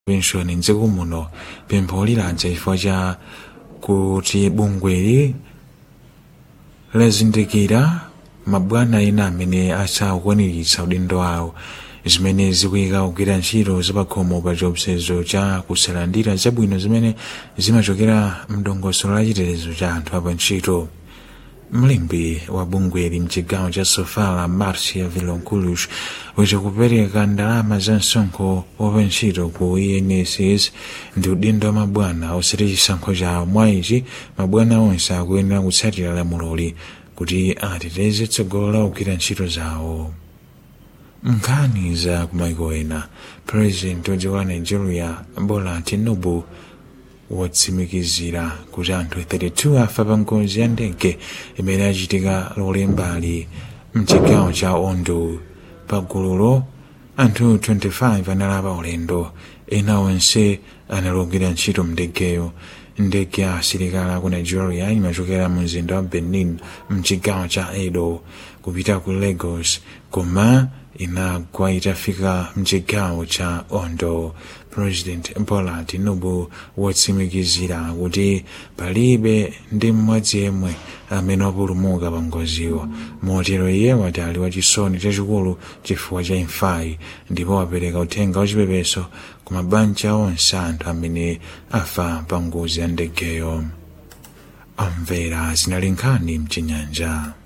penshoni mdziko muno pempho liladza chifukwa cha kuti bungweli lazindikira mabwana ena amene asakwaniritsa udindo awo zimene zikuyika kugwira ntchito zapakhomo pa chiopsezo cha kusalandira zabwino zimene zimachokera mdongosolo la chitetezo cha anthu apa ntchito mlembi wa bungweli mchigawo cha sofala marcia vilonkulush witi kupereka ndalama za msonkho wapa ntchito ku enss ndi udindo wa mabwana osati chisankho chawo mwa ichi mabwana onse akuyenera kutsatira lamuloli kuti ateteze tsogolo la kugwira ntchito zawo nkhani za kumaiko ena purezidenti wa dziko la nigeria bola tinubu watsimikizira kuti anthu 32 afa pa ngozi ya ndege imene achitika lolembali mchigawo cha ondo pa gululo anthu 25 analapa ulendo ena onse analogwira ntchito mndegeyo ndege ya asilikali ku nigeria imachokera mu mzinda wa benin mchigawo cha edo kupita ku lagos koma inagwa itafika mchigawo cha ondo president bola tinubu watsimikizira kuti palibe ndi mmodzi yemwe amene wapulumuka pa ngoziyo motero iye wati ali wachisoni chachikulu chifukwa cha imfayi ndipo wapereka uthenga wachipepeso ku mabanja onse anthu amene afa pa ngozi ya ndegeyo amvera zinali nkhani mchinyanja